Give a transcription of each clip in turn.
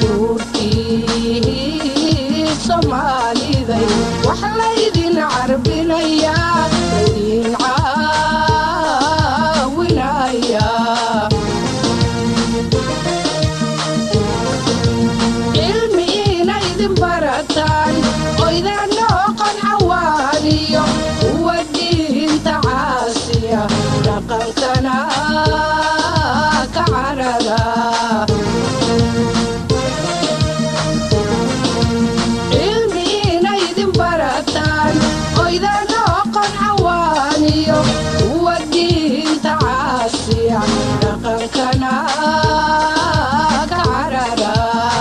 caruurtii soomaaliday wax laydin carbinayaa laydin caawinayaa cilmi inaydin barataan oydan noqon cawaaniyo kuwa diinta caasiya dhaqankana ka carara cilmi inaydin barataan oydan noqon cawaaniyo kuwa diinta caasiya dhaqankana ka carara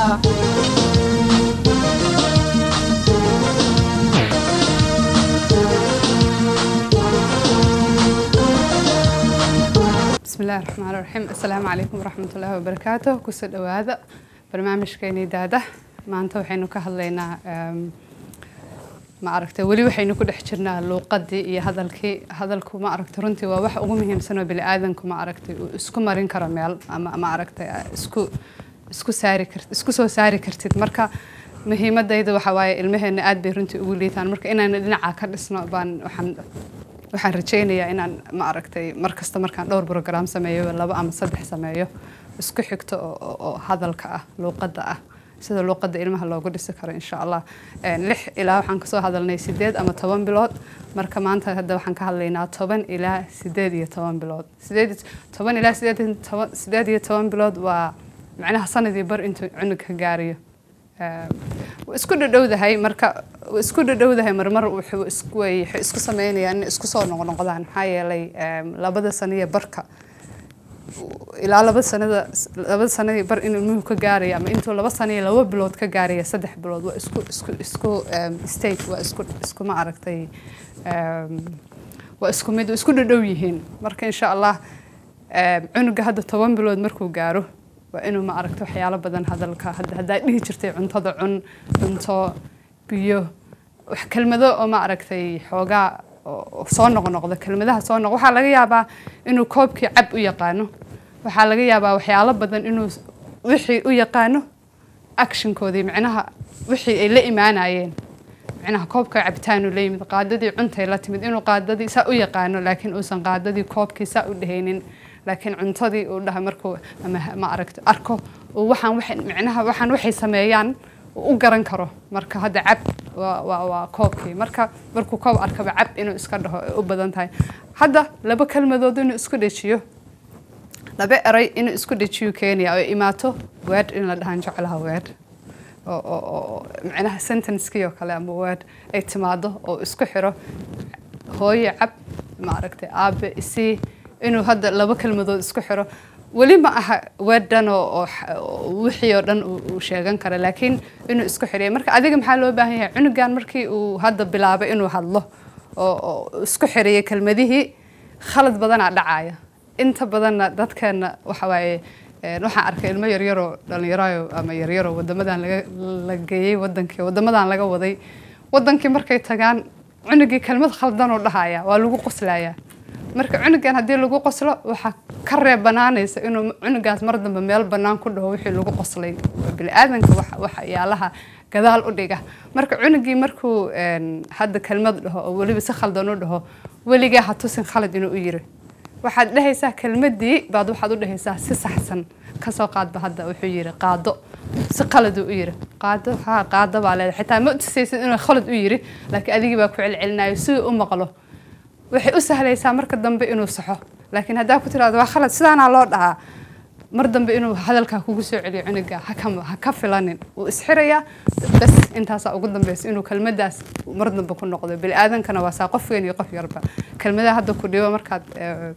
بسم الله الرحمن الرحيم السلام عليكم ورحمة الله وبركاته كسر دواذا برنامج كيني دادا maanta waxaynu ka hadlaynaa em, ma aragtay weli waxaynu ku dhex jirnaa luuqadii iyo hadalkii hadalku ma aragtay runtii waa wax ugu muhiimsan oo bini'aadanku ma aragtay uu isku marin karo meel ama ma aragtay aa isku isku saari kart isku soo saari kartid marka muhiimadayda waxa waaye ilmaheena aad bay runtii ugu liitaan marka inaan dhinaca ka dhisno baan waxaan waxaan rajaynayaa inaan ma aragtay mar kasta markaan dhowr program sameeyo laba ama saddex sameeyo isku xigto oo, oo, oo hadalka ah luuqadda ah sida luuqadda ilmaha loogu dhisi karo insha allah Een, lix ilaa waxaan kasoo hadalnay sideed ama toban bilood marka maanta hadda waxaan ka hadlaynaa toban ilaa sideed iyo toban bilood sideed iyo- toban ilaa sideed iyo toban- sideed iyo toban bilood waa macnaha sanadii bar intuu cunug ka gaarayo Ehm, wuu isku dhadhowdahay marka wuu isku dhadhowdahay marmar wuxuu isku way- waxay isku sameynayaan inay isku soo noqnoqdaan maxaa yeelay ehm, labada sano iyo barka ilaa laba sanada laba sanadii bar inuu ilmuhu ka gaaraya ama intuu laba sano iyo laba bilood ka gaaraya saddex bilood waa isku isku isku em, state waa isku isku ma aragtay em, waa isku mid waa isku dhadhow yihiin marka insha allah em, cunuga hadda toban bilood markuu gaaro waa inuu ma aragto waxyaalo badan hadalka hadda haddaa dhihi jirtay cuntada cun cunto biyo wax kelmado oo ma aragtay xoogaa oo oo soo noqnoqda kelmadaha soo noq waxaa laga yaabaa inuu koobkii cab u yaqaano waxaa laga yaabaa waxyaalo badan inuu s- wixii u yaqaano actionkoodii micnaha wixii ay la imaanayeen micnaha koobka cabitaanu la yimid qaadadii cuntay la timid inuu qaadadii saa u yaqaano laakiin uusan qaadadii koobkii saa u dhehaynin laakiin cuntadii uu dhaha markuu ama ha- ma aragto arko uu waxaan waxay micnaha waxaan waxay sameeyaan uu u garan karo marka hadda cab waa waa waa koobkii marka markuu koob arkaba cab inuu iska dhaho ay u badan tahay hadda laba kelmadood inuu isku dhejiyo laba eray inuu isku dhejiyo keenaya oo imaato word in la dhahan jeclaha word oo oo oo micnaha sentencekii oo kale ama word ay timaado oo isku xiro hooyo cab ma aragtay aabe isii inuu hadda laba kelmadood isku xiro weli ma aha weedhan oo oo x- oo wixii oo dhan uu uu sheegan kara laakiin inuu isku xiriyo marka adiga maxaa loo baahan yahay cunugan markii uu hadda bilaabay inuu hadlo oo oo isku xiriyo kelmadihii khalad badanaa dhacaya inta badanna dadkeena waxa waaye een, waxaan arkay ilmo yaryaroo dhalinyarayo ama yaryaroo wadamadan laga la geeyey wadankii wadamadan laga waday wadankii markay tagaan cunugii kelmad khaldan oo dhahaya waa lagu qoslayaa marka cunugan haddii lagu qoslo waxaa ka reeb banaanaysa inuu cunugaas mar dambe meel bannaan ku dhaho wixii lagu qoslay bini'aadanka wax waxyaalaha gadaal u dhiga marka cunugii markuu een, hadda kelmad dhaho oo weliba si khaldan u dhaho weligaa ha tusin khalad inuu u yiri waxaad dhehaysaa kelmadii baad waxaad u dhehaysaa si saxsan kasoo qaadba hadda wuxuu yiri qaado si qaladuu u yiri qaado haa qaado baa leedahay xitaa ma tusaysid inuu khalad u yiri laakiin adigii baa ku celcelinayo siduu u maqlo waxay u sahlaysaa marka dambe inuu saxo laakiin haddaa ku tiraahdo waa khalad sidaanaa loo dhahaa mar dambe inuu hadalkaa kugu soo celiyo cunuga ha ka ha ka filanin wuu isxirayaa bas intaasaa ugu dambeysa inuu kelmadaas mar dambe ku noqdo bini'aadankana waa saa qof weyn iyo qof yarba kelmadaha hadda ku dhibo markaad eh,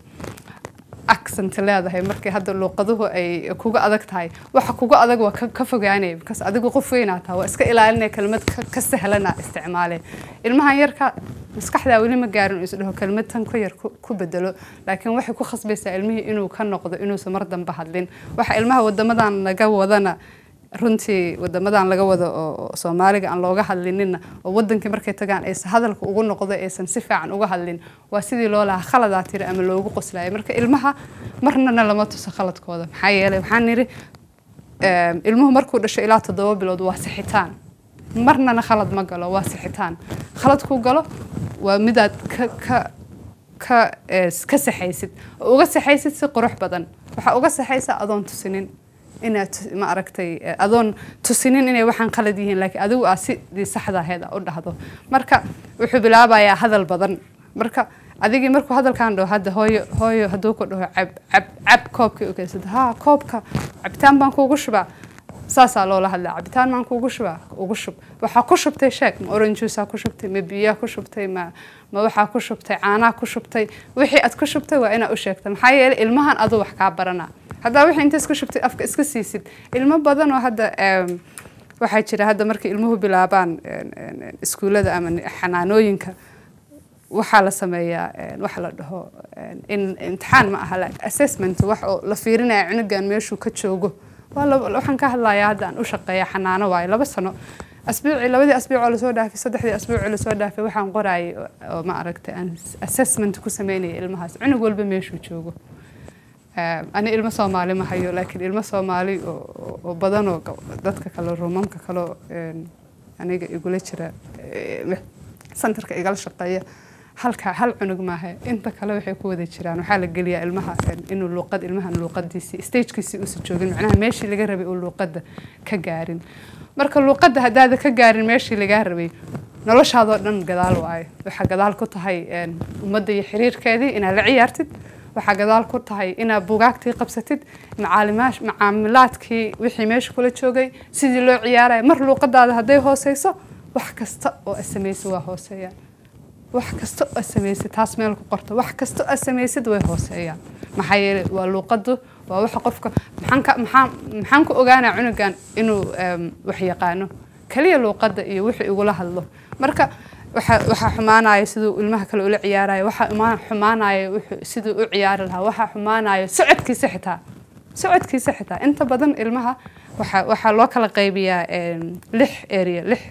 accent leedahay markii hadda luuqaduhu ay kuga adag tahay waxa kuga adag waa ka ka fogaanaya because adigu qof weynaa tahay waa iska ilaalinaya kelmad ka ka sahlana isticmaale ilmahan yarka maskaxdaa weli ma gaarin uu isdhaho kelmad tan ku yar ku ku bedelo laakiin waxay ku khasbaysaa ilmihii inuu ka noqdo inuusan mar dambe hadlin waxa ilmaha wadamadan laga wadana runtii wadamadan laga wado oo oo soomaaliga aan looga hadlinina oo wadankii markay tagaan aysan hadalka ugu noqdo aysan si fiican uga hadlin waa sidii loo lahaa khaladaa tiri ama loogu qoslayo marka ilmaha marnana lama tuso khaladkooda maxaa yeelay waxaan nidhi em, ilmuhu markuu dhasho ilaa toddoba bilood waa sixitaan marnana khalad ma galo waa sixitaan khaladkuu galo waa midaad ka ka ka eh, ka saxaysid oo uga saxaysid si qurux badan waxaa uga saxaysa adoon tusinin inaad tus- ma aragtay eh, adoon tusinin inay waxaan qalad yihiin laakiin adigu aa sidii saxda ahayd aa u dhahdo marka wuxuu bilaabayaa hadal badan marka adigii markuu hadalkan dhaho hadda hooyo hooyo hadduu ku dhaho cab cab cab koobkii u keensada ha koobka cabitaan baan kuugu shubaa saasaa loola hadlaa cabitaan maan kuugu shubaa ugu shub waxaa ku shubtay sheeg ma orange juice ku shubtay ma biyaa ku shubtay ma ma waxaa ku shubtay caanaa ku shubtay wixii aad ku shubtay waa inaa u sheegta maxaa yeelay ilmahan aduu wax kaa barana haddaa wixii inta isku shubtay afka iska siisid ilmo badan oo hadda em, waxaa jira hadda markay ilmuhu bilaabaan en, en, en, iskuullada ama ni- xanaanooyinka waxaa la sameeyaa en, waxa la dhaho en, in imtixaan ma aha like assessment wax oo la fiirinaya cunugan meeshuu ka joogo waa laba- waxaan ka hadlayaa hadda aan u shaqeeya xanaano waayo laba sano asbuuci labadii asbuuc oo lasoo dhaafay saddexdii asbuuc oo lasoo dhaafay waxaan qoraayay oo- oo ma aragtay aan assessment ku sameynaya ilmahaas cunug walba meeshuu joogo Eh, ani ilmo soomaali ma hayo laakiin ilmo soomaali oo- oo oo badan oo gab- dadka kale ruumamka kaleo aniga igula jira eh, santarka igala shaqeeya halka hal cunug maaha inta kale waxay ku wada jiraan waxaa la geliyaa ilmaha eh, inuu luuqad ilmahan luuqadiisii stagekiisii uusan joogin macnaha meeshii laga rabay uu luuqadda ka gaarin marka luuqadda haddaada ka gaarin meeshii lagaa rabay noloshaadoo dhan gadaal waayo waxaa gadaal ku tahay en, ummadda iyo xiriirkeedii inaad la ciyaartid waxaa gadaal ku tahay inaad bugaagtii qabsatid macaalimash macaamilaadkii wixii meesha kula joogay sidii loo ciyaaraya mar luuqadaada hadday hooseyso wax kasta oo aad samaysid waa hooseeyaan wax kasta oo aad samaysid taas meel ku qorto wax kasta oo aad samaysid way hooseeyaan maxaa yeelay waa luuqadu waa waxa qofka maxaan ka maxaan maxaan ku ogaanaa cunugan inuu em, wax yaqaano kaliya luuqadda iyo wixii igula hadlo marka waxa waxaa xumaanaya siduu ilmaha kale ula ciyaarayo waxaa ima- xumaanaya wuxuu- siduu u ciyaari lahaa waxaa xumaanaya socodkiisa xitaa socodkiisa xitaa inta badan ilmaha waxaa waxaa loo kala qaybiyaa em, lix area lix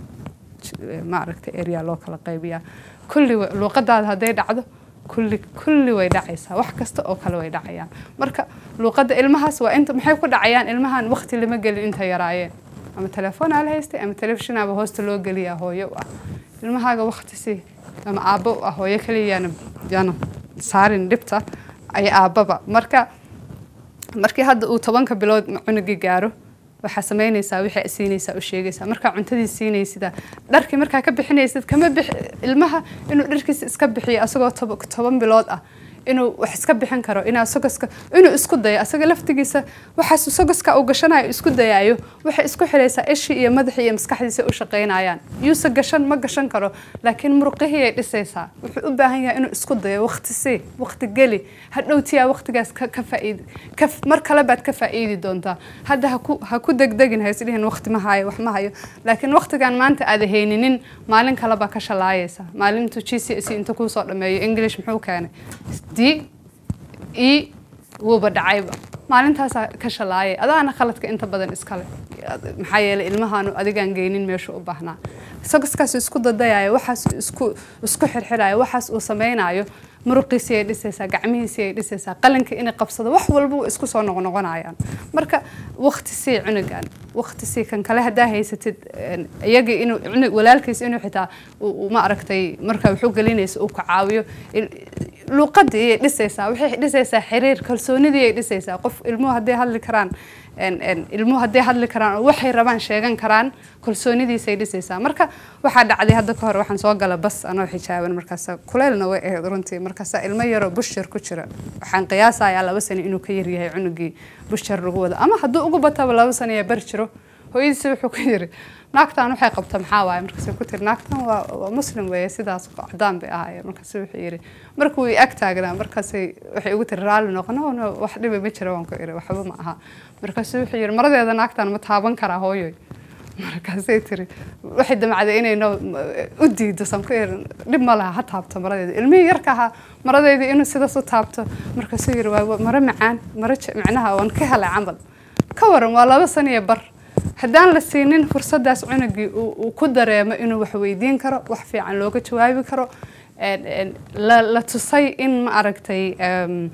ma aragtay area loo kala qaybiyaa kulli wa- luuqadaada hadday dhacdo kulli kulli way dhacaysaa wax kasta oo kale way dhacayaan marka luuqadda ilmahaas waa inta maxay ku dhacayaan ilmahan waqti lama gelin inta yaraayeen ama telefoon aa la haystay ama telefishinaba hoosta loo geliyaa hooyo u ah ilmahaaga waqti si ama aabbo u ah hooyo kaliya yaana yaana saarin dhibta ay aabbaba marka markii hadda uu tobanka bilood cunugii gaaro waxaa samaynaysaa wixii aad siinaysaa u sheegaysaa markaa cuntadii siinaysid dharkii markaa ka bixinaysid kama bix ilmaha inuu dharkiisa iska bixiyo asagoo tob- toban bilood ah inuu wax iska bixin karo inaa sogoska inuu isku dayo asaga laftigiisa waxaas sogoska uu gashanayo isku dayaayo waxay isku xiraysaa ishii iyo madaxii iyo maskaxdiisa u shaqaynayaan yuuse gashan ma gashan karo laakiin muruqihii ay dhisaysaa wuxuu u baahan yahay inuu isku dayo waqti sii waqti geli hadhowtiyaa waqtigaas ka ka faa'iidi ka mar kale baad ka faa'iidi doontaa hadda ha ku ha ku degdegin ha isdhihin waqti ma hayo wax ma hayo laakiin waqtigan maanta aad hayninin maalin kale baa ka shalaayaysa maalintu g c s inta kuu soo dhameeyo english muxuu keenay d e wuuba dhacayba maalintaasaa ka shalaayay adaana khaladka inta badan iskale maxaa yeelay ilmahaanu adigaan geynin meeshu u baahnaa sogoskaas isku dadayaayo waxaas isku isku xirxiraayo waxaas uu samaynayo muruqiisii ay dhisaysaa gacmihiisii ay dhisaysaa qalinka inay qabsado wax walba way isku soo noqnoqonayaan marka waqti sii cunugan waqti sii kan kale haddaa haysatid een, iyagii inuu cunug walaalkiis inuu xitaa uu uu ma aragtay marka wuxuu gelinaysa uu ka caawiyo il- luuqadii ayay dhisaysaa waxay dhisaysaa xiriir kalsoonidii ay dhisaysaa qof ilmuhu hadday hadli karaan een, een, ilmuhu hadday hadli karaan oo waxay rabaan sheegan karaan kalsoonidiisay dhisaysaa marka waxaa dhacday hadda ka hor waxaan soo gala bas anoo xijaaban markaasa kuleylna way ahayd runtii markaasa ilmo yaroo bushir ku jira waxaan qiyaasayaa laba sano inuu ka yaryahay cunugii bushir lagu wada ama hadduu ugu bataba laba sano ee bar jiro hooyadiisi wuxuu ku yiri naagtan waxay qabta maxaa waaye markaasay ku tiri naagtan waa waa muslim weeye sidaas cadaan bay ahaayeen markaasuu wuxuu yiri markuu i ag taagnaa markaasay waxay ugu tiri raalli noqo no no wax dhiba ma jira waan ku iri waxba ma aha markaasuu wuxuu yiri maradeeda naagtan ma taaban karaa hooyoy markaasay tiri waxay damacday inay no u diido san ku iri dhib ma laha ha taabto maradeeda ilmihii yarka ahaa maradeedii inuu sidaas u taabto markaasuu yiri waa maro macaan maro je- macnaha waan ka helay camal ka waran waa laba sano iyo bar haddaan la siinin fursadaas cunugii uu uu ku dareemo inuu wax weydiin karo wax fiican looga jawaabi karo een- een, la la tusay in ma aragtay em,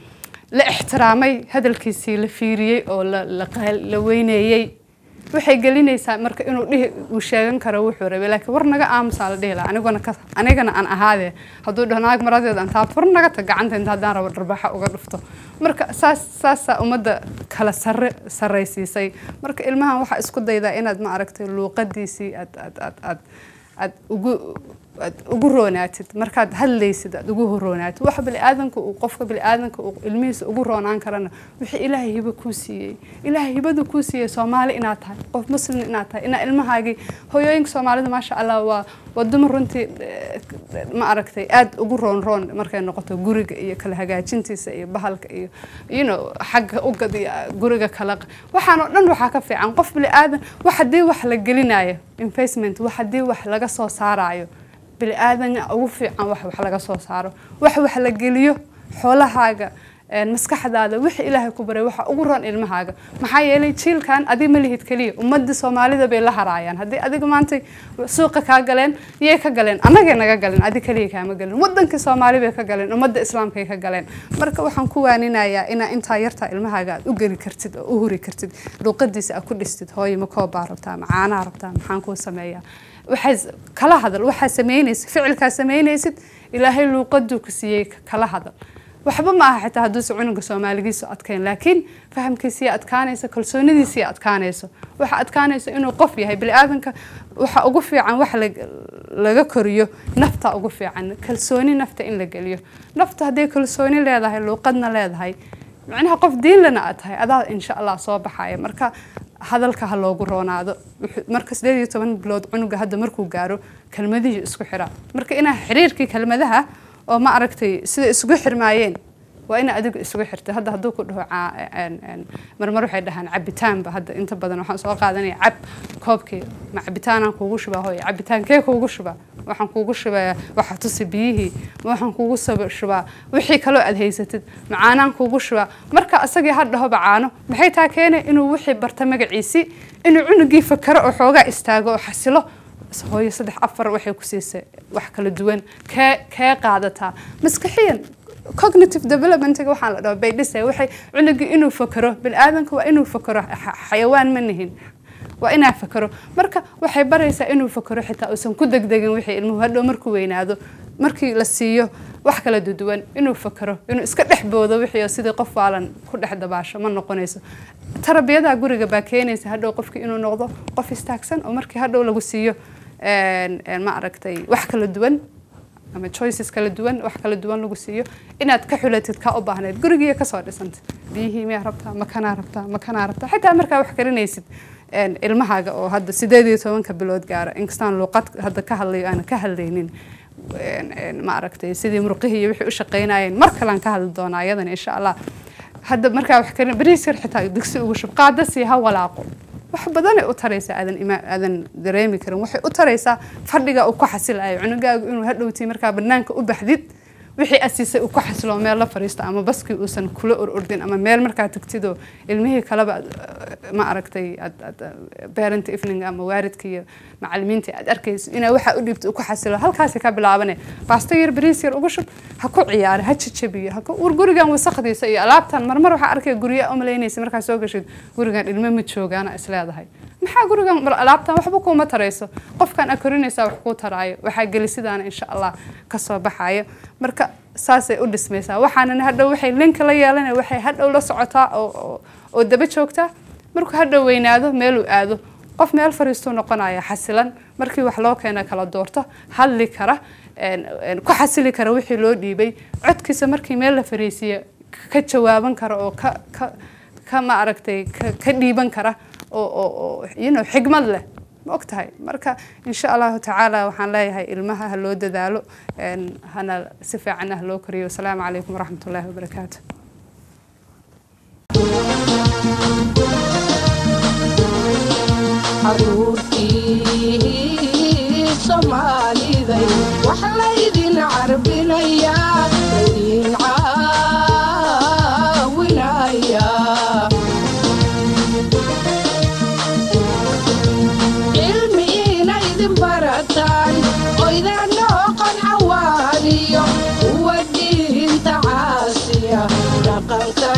la ixtiraamay hadalkiisii la fiiriyey oo la la qaal- la weyneeyey waxay gelinaysaa marka inuu dhihi uu sheegan karo wuxuu rabay laakiin war naga aamusaa la dhihi lahaa aniguna ka anigana aan ahaadee hadduu dhaho naag maradeed aan taa war naga tag gacanta inta haddaan rabo dharbaxa uga dhufto marka saas saasaa ummadda kala sarre sarraysiisay marka ilmahan waxaa isku daydaa inaad ma aragtay luuqadiisii aad aad aad aad aad ugu aad ugu roonaatid markaad hadlaysid aad ugu roonaatid waxa biniaadanka uu qofka biniaadanka uu ilmihiisa ugu roonaan karana wixii ilaahay hibo kuu siiyey ilaahay hibadu kuu siiyey soomaali inaad tahay qof muslim inaad tahay inaa ilmahaagii hooyooyinka soomaalida maasha allah waa waa dumar runtii eh, ma aragtay aad ugu roon roon markay noqoto guriga iyo kala hagaajintiisa iyo bahalka iyo you know xagga ugad iyo guriga kala waxaan oo dhan waxaa ka fiican qof biniaadan wax haddii wax la gelinayo investment wax haddii wax laga soo saarayo biniaadan ugu fiican wax wax laga soo saaro wax wax la geliyo xoolahaaga een, maskaxdaada wixii ilaahay ku baray waxa ugu roon ilmahaaga maxaa yeelay jiilkan adi ma lihid keliya ummadda soomaalida bay la haraayaan haddii adiga maanta suuqa kaa galeen yay ka galeen annagay naga galeen adi keliya kaama galin wadankii soomaali bay ka galeen ummadda islaamkay ka galeen marka waxaan ku waaninayaa inaa intaa yartaa ilmahaaga aad u geli kartid oo u huri kartid luuqadiisa aad ku dhistid hooyo ma koobaa rabtaa ma caanaa rabtaa maxaan kuu sameeyaa waxay kala hadal waxaa samaynaysid ficilkaa samaynaysid ilaahay luuqaduu ku siiyey kala hadal waxba ma aha xitaa hadduuse cunuga soomaaligiisu adkayn laakiin fahamkiisii adkaanaysa kalsoonidiisii adkaanayso waxa adkaanaysa inuu qof yahay biniaadanka waxa ugu fiican wax la- laga koriyo nafta ugu fiican kalsooni nafta in la geliyo nafta hadday kalsooni leedahay luuqadna leedahay macnaha qof diinlana aad tahay adaa insha allah soo baxaya marka hadalka ha loogu roonaado Wuxuu- marka sideed iyo toban bilood cunuga hadda markuu gaaro kelmadihii isku xiraa marka inaa xiriirkii kelmadaha oo ma aragtay sida isugu xirmaayeen waa ina adigu isugu xirtay hadda hadduu ku dhaho caa- een- een, marmar waxay dhahaan cabitaanba hadda inta badan waxaan soo qaadanaya cab koobkii ma cabitaanaan kuugu shubaa hooy cabitaankee kuugu shubaa waxaan kuugu shubayaa waxa tusi biyihii ma waxaan kuugu sab- shubaa wixii kaloo aad haysatid macaanaan kuugu shubaa marka asagii ha dhahoba caano maxay taa keenay inuu wixii barta magaciisii inuu cunugii fakaro oo xoogaa istaago oo xasilo hooyo saddex afar waxay ku siisay wax kala duwan kee kee qaadataa maskaxiyan cognitive developmentiga waxaan la dhaho bay dhisay waxay cunugii inuu fakaro biniaadanka waa inuu fakaro xa- xayawaan ma nihin waa inaa fakaro marka waxay baraysaa inuu fakaro xitaa uusan ku degdegin wixii ilmuhu hadhow markuu weynaado markii la siiyo wax kala duduwan inuu fakaro inuu iska dhex boodo wixii oo sidii qof waalan ku dhex dabaasho ma noqonayso tarbiyada guriga baa keenaysa hadhow qofkii inuu noqdo qof istaagsan oo markii hadhow lagu siiyo een- een ma aragtay wax kala duwan ama choices kala duwan wax kala duwan lagu siiyo inaad ka xulatid ka u baahnayd gurigiiya kasoo dhisantid biyihii miyaa rabtaa makanaa rabtaa makanaa rabtaa xitaa markaa wax karinaysid een, ilmahaaga oo hadda sideed iyo tobanka bilood gaara inkastaan luuqad hadda ka hadlayo aanan ka hadlaynin een, een, ma aragtay sidii murqihii iyo wixii u shaqaynayeen mar kalean ka hadli doonaa ayadana insha allah hadda markaa wax karin bariis yar xitaa digsi ugu shub qaada sii ha walaaqo wax badanay u taraysaa aadan ima aadan dareemi karin waxay u taraysaa fadhiga uu ku xasilayo cunugaagu inuu hadhowtii markaa banaanka u baxdid wixii asiisay uu ku xasilo meel la fariisto ama baskii uusan kula ururdin ama meel markaa tagtidoo ilmihii kaleba aad, eh, ma aragtay aad aad parent evening ama waaridka iyo macalimiinta aad arkayso inaa waxa u dhibto uu ku xasilo halkaasi ka bilaabane baasto yar bariis yar ugu shub ha ku ciyaaro ha jajabiyo ha ku ur gurigan wasaqdiisa iyo alaabtan marmar waxaa arkaya guryo umalaynaysa markaa soo gashid gurigan ilmo ma joogaana isleedahay maxaa gurigan mar alaabtan waxba kuuma tarayso qofkan a korinaysaa wax kuu taraayo waxaa gelisidaana insha allah kasoo baxayo marka saasay u dhismaysaa waxaana hadhow waxay linka la yeelanaya waxay hadhow la socotaa oo oo- oo daba joogtaa markuu hadhow weynaado meeluu aado qof meel fariistuu noqonaya xasilan markii wax loo keena kala doorto hadli kara een- een ku xasili kara wixii loo dhiibay codkiisa markii meel la fariisiyo ka jawaaban kara oo ka ka ka ma aragtay ka, ka dhiiban kara oo oo oo you know, xigmad leh ma og tahay marka insha allahu tacaala waxaan leeyahay ilmaha ha loo dadaalo een, hana si fiican ah loo koriyo wasalaamu calaykum waraxmat ullaahi wabarakaatu caruurtii soomaaliday wax laydin carbinayaa laydin caawinayaa cilmi inaydin barataan oydan noqon cawaaniyo kuwa diinta caasiya dhaqanka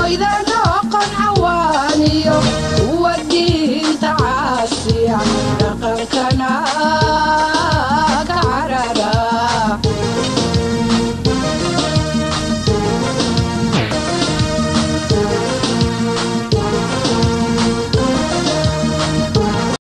oydan noqon cawaaniyo kuwa diinta caasiya dhaqanka